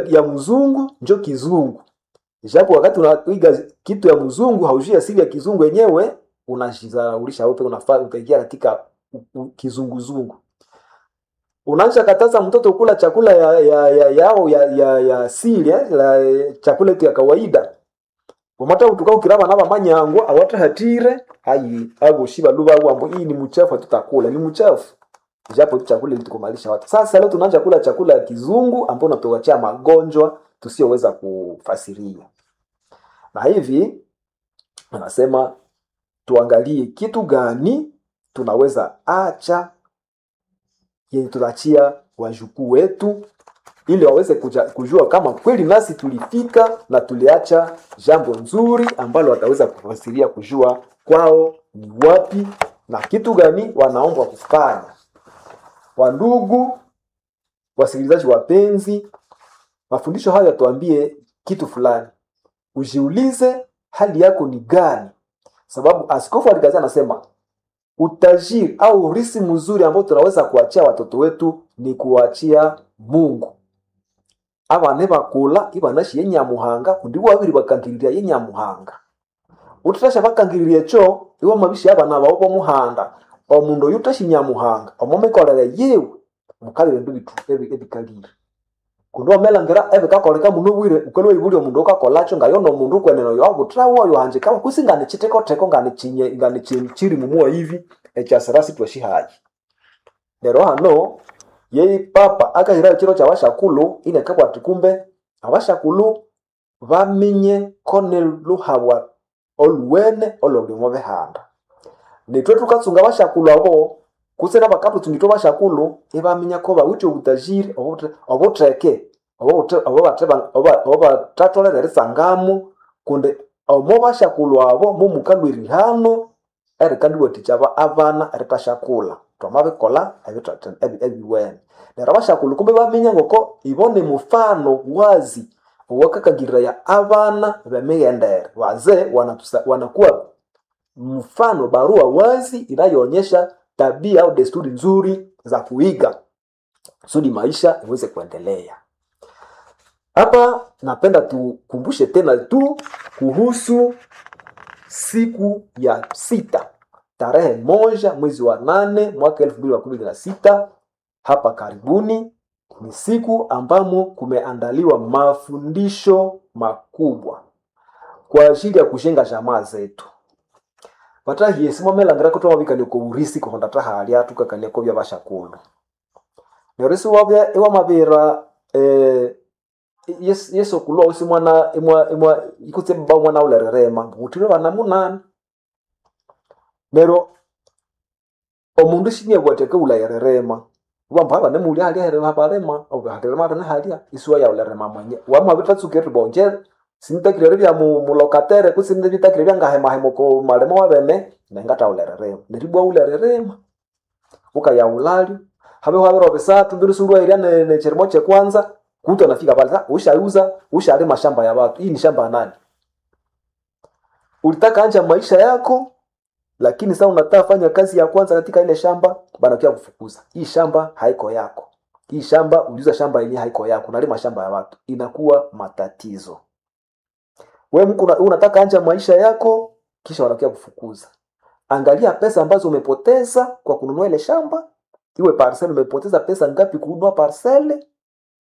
ya mzungu njo kizungu japo wakati unaiga kitu ya mzungu haujui asili ya kizungu yenyewe unajizaraulisha upe unafaa utaingia katika u- u- kizunguzungu unaanza kataza mtoto kula chakula ya ya ya yao ya ya, ya asili eh, la chakula yetu ya kawaida umata utuka ukiraba naba manyango awata hatire hayi abo shiba luba wambo hii ni mchafu tutakula ni mchafu japo tu chakula ilitukumalisha watu sasa leo tunaanza kula chakula ya kizungu ambao unatuachia magonjwa tusiyoweza kufasiria na hivi anasema tuangalie kitu gani tunaweza acha yenye tunaachia wajukuu wetu ili waweze kuja, kujua kama kweli nasi tulifika na tuliacha jambo nzuri ambalo wataweza kufasiria kujua kwao ni wapi na kitu gani wanaombwa kufanya wandugu wasikilizaji wapenzi mafundisho haya tuambie kitu fulani ujiulize hali yako ni gani sababu askofu alikazia anasema utajiri au urisi mzuri ambao tunaweza kuachia watoto wetu ni kuachia mungu abana bakula ibanashi yenyamuhanga kundi babiri bakangirira yenyamuhanga utatasha bakangirira echo iwe mabishi abana babo bomuhanda omundu oyu utashi nyamuhanga omomekolere yiwe mukabire ndu bitu ebi- ebikalire kundi wamelangira ebikakoleka muno bwire ukaliwa ibuli omundu ukakolacho ngayo nomundu kwenene oyo abutirawo oyo hanjikawa kwisi ngani chitekoteko ngani chinye ngani chi- chiri mumuwa hivi ekyasirasi twashihayi lero hano yeyi papa akahirayo chiro kya bashakulu inekabwati kumbe abashakulu bamenye kone luhabwa oluwene ololimo behanda nitwe tukatsunga bashakulu abo kusena bakatutsungitwe bashakulu ibamenya ko bawithe obutajiri obutre- obutreke obutre- obubateba- oba- obatatolere risangamu kundi omo bashakulu abo mumukalwirihano erikandiwathikya aba- abana eritashakula twamabikola ebitata- ebi- ebiwene neryo abashakulu kumbe baminya ngoko ibone mufano wazi owakakangiraya abana bemighendere wazee wanatusa- wanakuwa mfano barua wazi inayoonyesha tabia au desturi nzuri za kuiga kusudi maisha iweze kuendelea hapa napenda tukumbushe tena tu kuhusu siku ya sita tarehe moja mwezi wa nane mwaka elfu mbili na kumi na sita hapa karibuni ni siku ambamo kumeandaliwa mafundisho makubwa kwa ajili ya kujenga jamaa zetu vatahiye simomelangira kuti wavikalie ko urisi kuhonda tahalya tukakalia ko vyavashakulu nerisi wavya iwamavira eh, yes- yesu kulwa usi mwana imwa imwa ikutse baba mwana ulererema mutire vana munani nero omundu shinie bwateke ulayererema vambo ava nemuli halya here vavarema halirema rene halya isuwa ya ulerema mwenye wamavitatsukeri bonje sinitakirere vya mu- mulokatere kusinde vitakire vya ngahemahemo ko malema wavene nengata ulererema neribwa ulererema ukaya ulali habe wavero visatu mbirisulwa iria ne, ne cherimo che kwanza kutu anafika pale sasa ushauza ushalima shamba ya watu hii ni shamba ya nani ulitaka anja maisha yako lakini sasa unataka fanya kazi ya kwanza katika ile shamba banakia kufukuza hii shamba haiko yako hii shamba uliuza shamba yenyewe haiko yako unalima shamba ya watu inakuwa matatizo we mku una- unataka anja maisha yako kisha wanakia kufukuza angalia pesa ambazo umepoteza kwa kununua ile shamba iwe parcel umepoteza pesa ngapi kununua parcele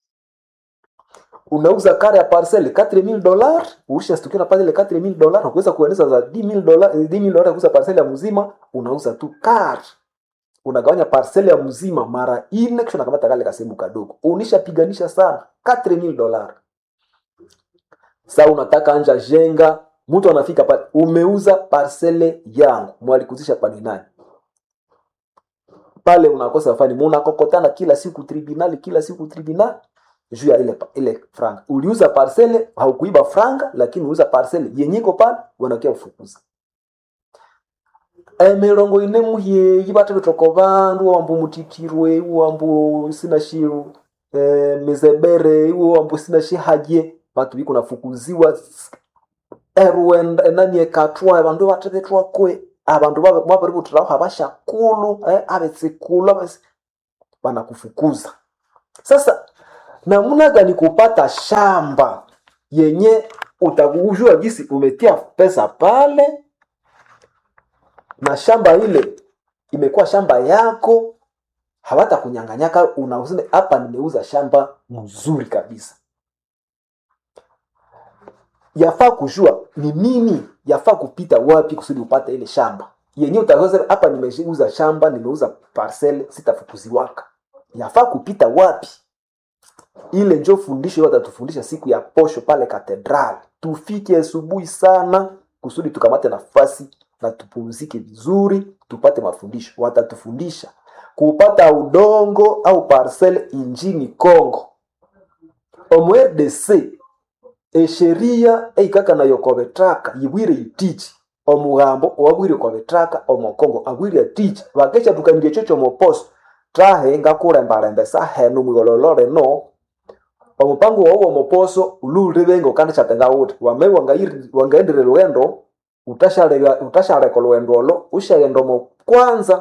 unauza kare ya parcel 4000 dollars ulishastukiwa na pale ile 4000 dollars ukiweza kueneza za 10000 dollars 10000 dollars kuuza parcel ya mzima unauza tu kar unagawanya parcel ya mzima mara ine kisha unakamata kale kasehemu kadogo unishapiganisha sana 4000 dollars sasa unataka anja jenga mtu anafika pale umeuza parcele yangu mwalikuzisha pani nani pale unakosa fani munakokotana kila siku tribunali kila siku tribunali juu ya ile ile franga uliuza parcele haukuiba franga lakini uliuza parcele yenyiko pale wanakia kufukuza emirongo ine muhyeyi bate bitoko bandu wambu mutitirwe wambu sina shiru e, mizebere iwo wambu sina shihaje batu biko nafukuziwa erwenda enani ekatwa abandu batebetwa kwe abandu babari butiraho abashakulu eh, abetsikulu abasi banakufukuza sasa namna gani kupata shamba yenye utakujua gisi umetia pesa pale na shamba ile imekuwa shamba yako hawata kunyanganyaka unausema hapa nimeuza shamba mzuri kabisa yafaa kujua ni nini yafaa kupita wapi kusudi upate ile shamba yenyewe utaweza hapa nimeuza shamba nimeuza parcel sitafukuziwaka yafaa kupita wapi ile njo fundisho watatufundisha siku ya posho pale katedral tufike asubuhi sana kusudi tukamate nafasi na tupumzike vizuri tupate mafundisho watatufundisha kupata udongo au parcel injini congo omu rdc esheria eikaka nayo kobetraka yibwire itichi omugambo owabwire kobetraka omokongo abwire atichi bakesha tukanirye chocho moposo trahe ngakurembarembesa henu mwigololore no omupango wawu omoposo ululribenga ukanda chatenga uti wame wangaendire lwendo utashareka lwendo olo ushaghenda omo kwanza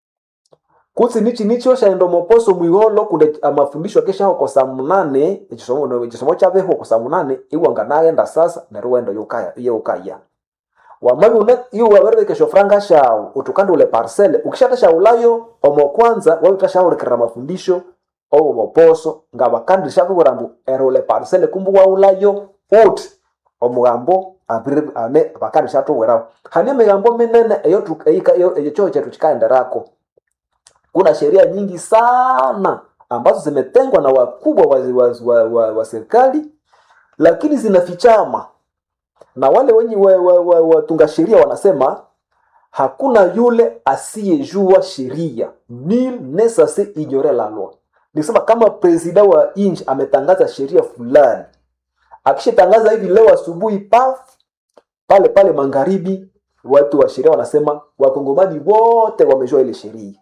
kutsi nichi nichi oshaghenda omoposo mwiholo kunde amafundisho akeshaho kosa munane ekisomo ekisomo kyabeho kosa munane iwanganaghenda sasa neryo wendo yukaya yeukaya wamabi une iwe waberebekesha franga shawu utukanda ule parcele ukishatashaulayo omo kwanza wabitashahulikirira mafundisho owo moposo nga bakandisha kubura mbu ero ule parcele kumbu waulayo uti omugambo abiri ane bakandisha tuwerawo hani emigambo minene eyo tu- eika- eyo eyo choo chetu chikaenderako kuna sheria nyingi sana ambazo zimetengwa na wakubwa wa, wa, wa, wa, wa serikali lakini zinafichama na wale wenye watunga wa, wa, watunga sheria wanasema hakuna yule asiyejua sheria nil ne censé ignorer la loi nisema kama presida wa nchi ametangaza sheria fulani akishatangaza hivi leo asubuhi paf pale pale magharibi watu wa sheria wanasema wakongomani wote wamejua ile sheria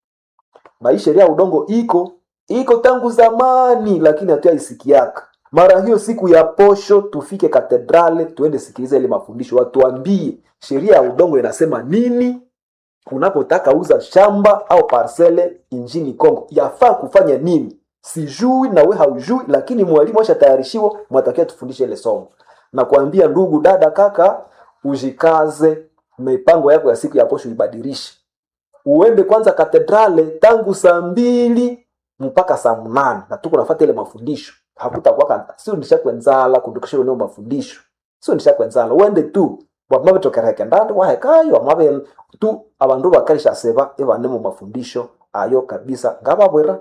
na hii sheria ya udongo iko iko tangu zamani lakini hatuyaisikiaka mara hiyo siku ya posho tufike katedrale tuende sikiliza ile mafundisho watuambie sheria ya udongo inasema nini unapotaka uza shamba au parcele injini congo yafaa kufanya nini sijui na we haujui lakini mwalimu ashatayarishiwa mwatakia tufundishe ile somo na kuambia ndugu dada kaka ujikaze mipango yako ya siku ya posho ibadilishe uende kwanza katedrale tangu saa mbili mpaka saa mnane na tuko nafata ile mafundisho hakutakwaka sio ndishakwenzala kundukisha eneo mafundisho sio ndishakwenzala uende tu wamabe tokereke ndandi wahekayo wamabe tu abandu bakarisha seba ebane mu mafundisho ayo kabisa ngababwera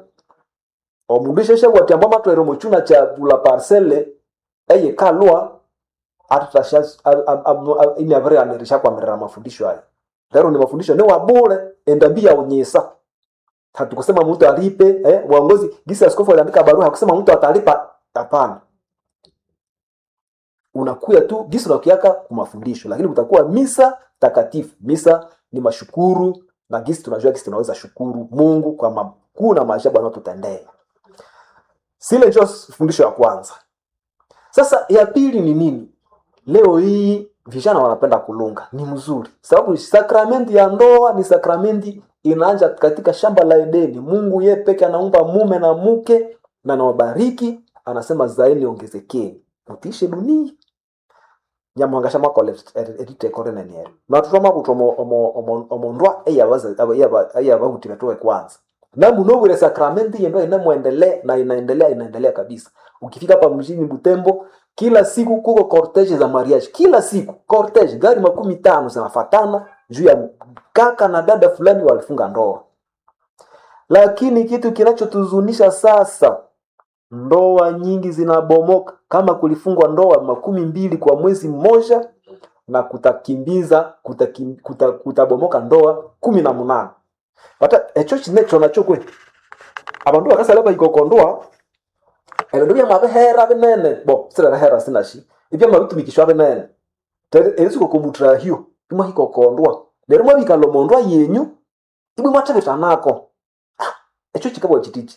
omundu sheshe bwatiamba matwere muchuna cha bula parcele eye kalwa atutasha imyabere anirisha kwamirira mafundisho ayo lero ni mafundisho ni wabule endambi ya unyisa hatukusema mtu alipe eh, uongozi gisi askofu aliandika barua hakusema mtu atalipa hapana unakuya tu gisi unakiaka kumafundisho lakini kutakuwa misa takatifu misa ni mashukuru na gisi tunajua gisi tunaweza shukuru mungu kwa makuu na maajabu anayotutendea sile njo fundisho ya kwanza sasa ya pili ni nini leo hii vijana wanapenda kulunga ni mzuri sababu sakramenti ya ndoa ni sakramenti inaanja katika shamba la edeni mungu ye peke anaumba mume na mke na nawabariki anasema zaeni ongezekeni mutiishe dunia nyamwangasha makole eritekore neniere natutoma kuti omondwa eyabahutire tuwe kwanza namunobwire sakramenti yendo inemwendelea na inaendelea inaendelea kabisa ukifika hapa mjini butembo kila siku kuko cortege za mariage kila siku cortege gari makumi tano zinafatana juu ya kaka na dada fulani walifunga ndoa lakini kitu kinachotuzunisha sasa ndoa nyingi zinabomoka kama kulifungwa ndoa makumi mbili kwa mwezi mmoja na kutakimbiza kutakim, kuta, kutabomoka ndoa kumi na munane pata echo chinecho nacho kwe abandu bakasala baikokondoa ebindu byamabihera binene bo sirerehera sinashi ibyamabitumikishwa binene erisukokomutahyo imwahikokondwa neryo mwabikala omondwa yenyu ibwe mwathebitanako ekyo kikabwa kitiki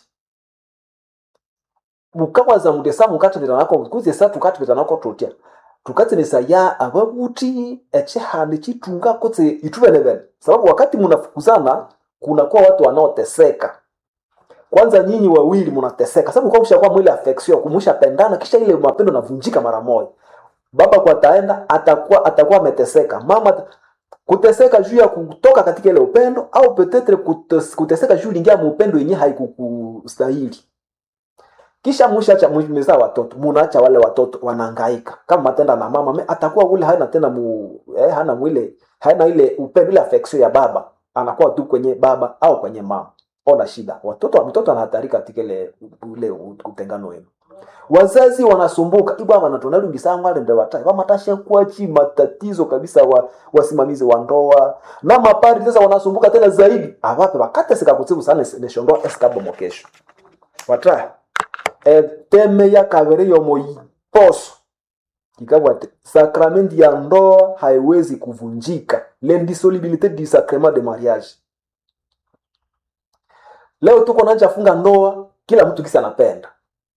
mukawaza muti esa mukathebitanako kuzi esa tukathebitanako tutya tukatsenesaya ababuthi echihandi chitunga kutse itu benebene sababu wakati munafukuzana kunakuwa watu wanaoteseka kwanza nyinyi wawili mnateseka sababu kwa kushakuwa mwili affection kumshapendana kisha ile mapendo navunjika mara moja baba kwa ataenda atakuwa atakuwa ameteseka mama ata- kuteseka juu ya kutoka katika ile upendo au petetre kutes- kuteseka juu lingia muupendo yenyewe haikukustahili kisha mshacha mmezaa watoto munaacha wale watoto wanahangaika kama matenda na mama me- atakuwa ule hana tena mu, eh, hana mwile hana ile upendo ile affection ya baba anakuwa tu kwenye baba au kwenye mama ona shida watoto mtoto anahatarika katika ile ule utengano wenu wazazi wanasumbuka ibwa wanatonalungisanga wale ndio watai wamatasha kuachi matatizo kabisa wa wasimamizi wa ndoa na mapari sasa wanasumbuka tena zaidi awape wakate sikakutsibu sana neshondoa eskabo mokesho watra eteme ya kabere yomo poso kikabwate sakramenti ya ndoa haiwezi kuvunjika l'indissolubilité du sacrement de mariage leo tuko nanja funga ndoa kila mtu kisa anapenda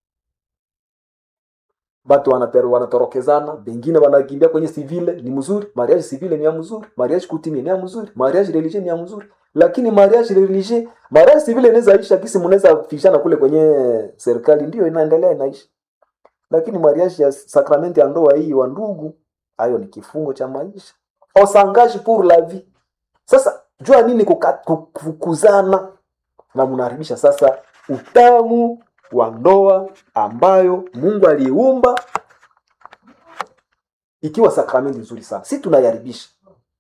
batu wanaperu wanatorokezana bengine wanakimbia kwenye civile ni mzuri mariage civile ni ya mzuri mariage kutimi ni ya mzuri mariage religieux ni ya mzuri lakini mariage religieux mariage civile inaweza isha kisi mnaweza fishana kule kwenye serikali ndio inaendelea inaisha lakini mariage ya sakramenti ya ndoa hii wa ndugu hayo ni kifungo cha maisha osangage pour la vie sasa jua nini kuka- kufukuzana na mnaharibisha sasa utamu wa ndoa ambayo mungu aliumba ikiwa sakramenti nzuri sana si tunaiharibisha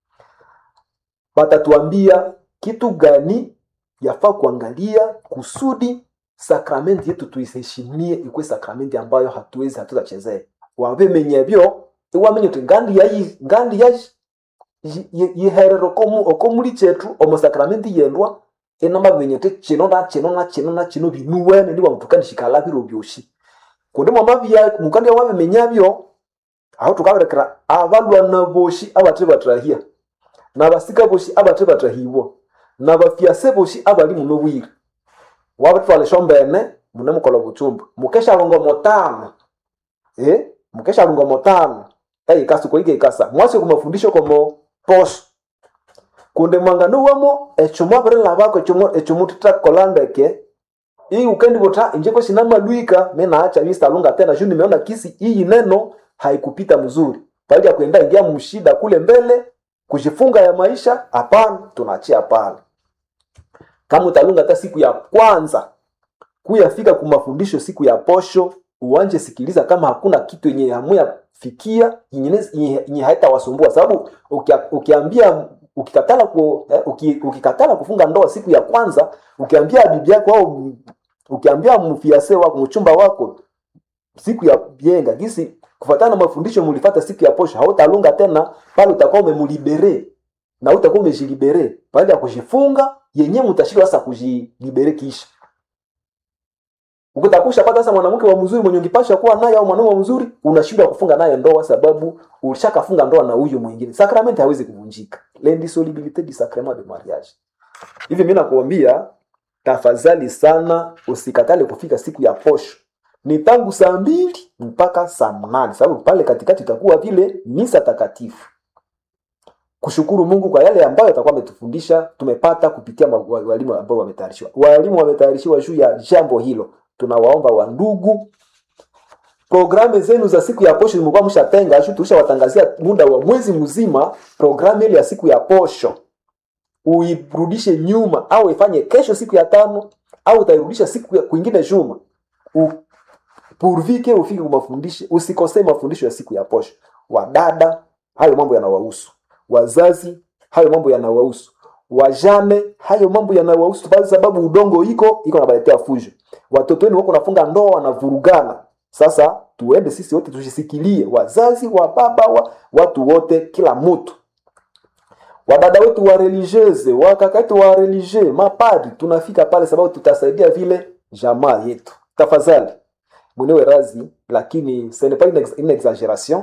watatuambia kitu gani yafaa kuangalia kusudi sakramenti yetu tuiheshimie ikuwe sakramenti ambayo hatuwezi hatutachezea wabemenya byo iwamenye uti ngandi yayi ngandi yayi yiherero okomuli chetu omu sakramenti yendwa enamamenyete chino na chino na chino na chino binuwene ndiwa mutukanishikala biro byoshi kundi mwamabya mukandi wabimenya byo aho tukaberekera abalwana boshi abate batrahia nabasika boshi abate batrahibwa nabafyase boshi abali muno bwire wabatwala eshombene mune mukola buchumba mukesha longo motano eh mukesha longo motano ei kasi koige ikasa mwasi kumafundisho komo posho kunde mwangano wamo echomo abere labako echomo echomo tutakolandeke hii ukendi bota injeko sinama luika mena acha vista lunga tena juu nimeona kisi hii neno haikupita mzuri baada ya kuenda ingia mshida kule mbele kujifunga ya maisha hapana tunaachia pale kama utalunga hata siku ya kwanza kuyafika kumafundisho siku ya posho uwanje sikiliza kama hakuna kitu yenye hamuya fikia yenye haitawasumbua sababu ukia, ukiambia ukikatala ku, eh, uki, ukikatala kufunga ndoa siku ya kwanza ukiambia bibi yako au ukiambia mfiase wako mchumba wako siku ya bienga gisi kufatana na mafundisho mulifata siku ya posho hautalunga tena pale utakuwa umemulibere na utakuwa umejilibere baada ya kujifunga yenyewe mtashika sasa kujilibere kisha ukitakusha pata sasa mwanamke wa mzuri mwenye ungepasha kuwa naye au mwanaume wa mzuri unashindwa kufunga naye ndoa sababu ulishakafunga ndoa na huyu mwingine sakramenti hawezi kuvunjika l'indissolubilité du sacrement de mariage hivi mimi nakuambia tafadhali sana usikatale kufika siku ya posho ni tangu saa mbili mpaka saa mnane sababu pale katikati itakuwa vile misa takatifu kushukuru mungu kwa yale ambayo atakuwa ametufundisha tumepata kupitia ma- wa- walimu ambao wametayarishiwa walimu wametayarishiwa juu ya jambo hilo tunawaomba wandugu programu zenu za siku ya posho zimekuwa mshatenga shu tulishawatangazia muda wa mwezi mzima programu ile ya siku ya posho uirudishe nyuma au ifanye kesho siku ya tano au utairudisha siku ya kwingine juma U- purvike ufike kumafundisho usikosee mafundisho ya siku ya posho wadada hayo mambo yanawahusu wazazi hayo mambo yanawahusu wajane hayo mambo yanawahusu kwa sababu udongo iko iko nabaletea fujo watoto wenu wako nafunga ndoa wanavurugana sasa tuende sisi wote tushisikilie wazazi wa baba wa watu wote kila mtu wadada wetu wa religieuse wakaka wetu wa religie mapadri tunafika pale sababu tutasaidia vile jamaa yetu tafadhali mwenewe razi lakini ce n'est pas une, ex- une exagération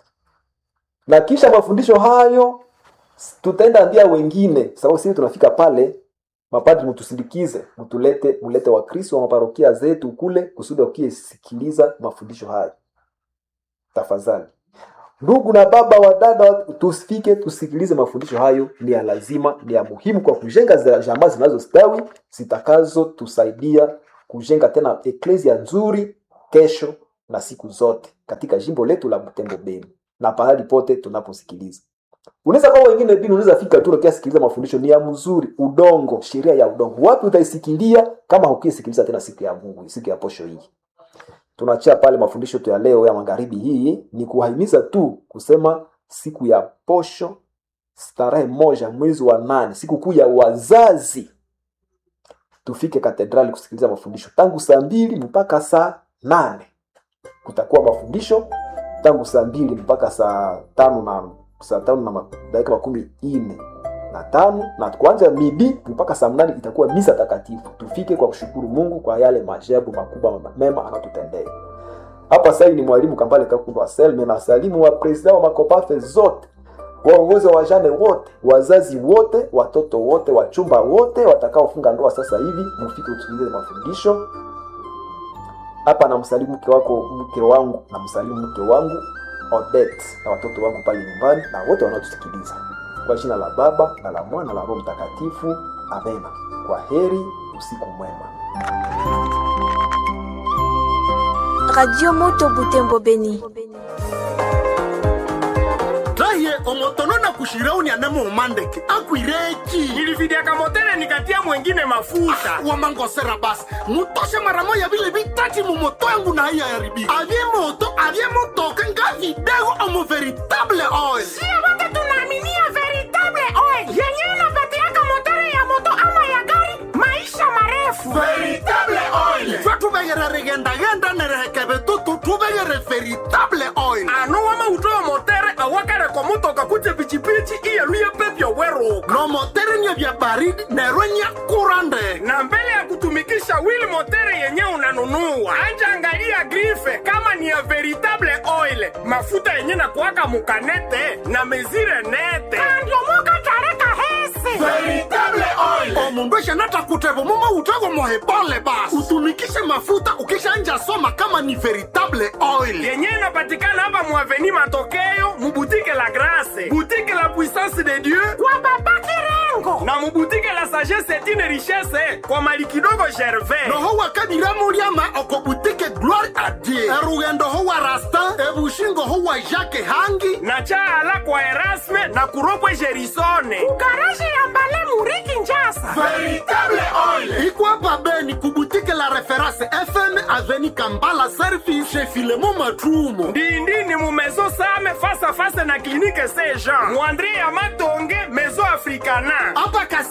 na kisha mafundisho hayo tutaenda ambia wengine sababu sisi tunafika pale mapadri mtusindikize mtulete mulete wakristo wa maparokia zetu kule kusudi wakiesikiliza mafundisho hayo tafadhali ndugu na baba wa dada tusifike tusikilize mafundisho hayo ni ya lazima ni ya muhimu kwa kujenga za jamaa zinazostawi zitakazotusaidia kujenga tena eklesia nzuri kesho na siku zote katika jimbo letu la Butembo Beni na pahali pote tunaposikiliza. Unaweza kwa wengine bini, unaweza fika tu ukisikiliza mafundisho ni ya mzuri, udongo, sheria ya udongo. Wapi utaisikilia kama hukisikiliza tena siku ya Mungu, siku ya posho hii? Tunachia pale mafundisho tu ya leo ya magharibi. Hii ni kuwahimiza tu kusema siku ya posho starehe moja mwezi wa nane, siku kuu ya wazazi, tufike katedrali kusikiliza mafundisho tangu saa mbili mpaka saa nane. Kutakuwa mafundisho tangu saa mbili mpaka saa tano na saa tano na dakika makumi ine na tano na kuanza midi mpaka saa mnane itakuwa misa takatifu. Tufike kwa kushukuru Mungu kwa yale maajabu makubwa mema anatutendea. Hapa sasa ni mwalimu Kambale Kakulu Selme na salimu wa presida wa makopafe zote waongozi wa wajane wote, wazazi wote, watoto wote, wachumba wote watakaofunga ndoa sasa hivi, mufike usikilize mafundisho hapa. Na msalimu mke wako, mke wangu, na msalimu mke wangu Odette na watoto wangu pale nyumbani na wote wanaotusikiliza, kwa jina la Baba na la Mwana na la Roho Mtakatifu, amena. Kwa heri, usiku mwema. Radio Moto Butembo Beni raye omotono na kushirauni anemo umandeke akwireki nilividiaka motele nikatia mwengine mafuta wamangosera basi mutoshe mara moya vile vitati mumoto yangu na haiya yaribi avye moto avye motoka nga vidego omo veritable oil sio wote tunaaminia veritable oil yenye inapatiaka motere ya moto ama ya gari maisha marefu veritable oil twa tuvegere rigendagenda nerehekeve tutu tuvegere veritable oil ano wama utoa motere awakare kwa mutoka kuje pichipichi iyeluye pepyo weruka no motere nye vya baridi nerwenya kurande na mbele ya kutumikisha wili motere yenye unanunua anja angalia grife kama ni ya veritable oil mafuta yenye na kuwaka mukanete na mezire nete kandiomoka tareka hese veritable oil omundu eshanata kutevo mumo utego mohebole basi utumikishe mafuta ukishanja soma kama ni veritable oil yenye inapatikana hapa muaveni matokeo mubutike la grase butike la puissance de dieu kwa baba kirengo na mubutike la sagesse etine richesse kwa mali kidogo gervais noho wakadiramuliama okobutike gloire a dieu erugendo ho wa rastin ebushingo ho wa jacke hangi na chaala kwa erasme na kuropwe gerisone kugaraje ya mbale muriki njasa veritable oil ikwapa beni kubutike la reference fm aveni kambala service chez filemo matrumo ndindini mu maison same face à face na clinique saint jean muandre ya matonge maison africana apa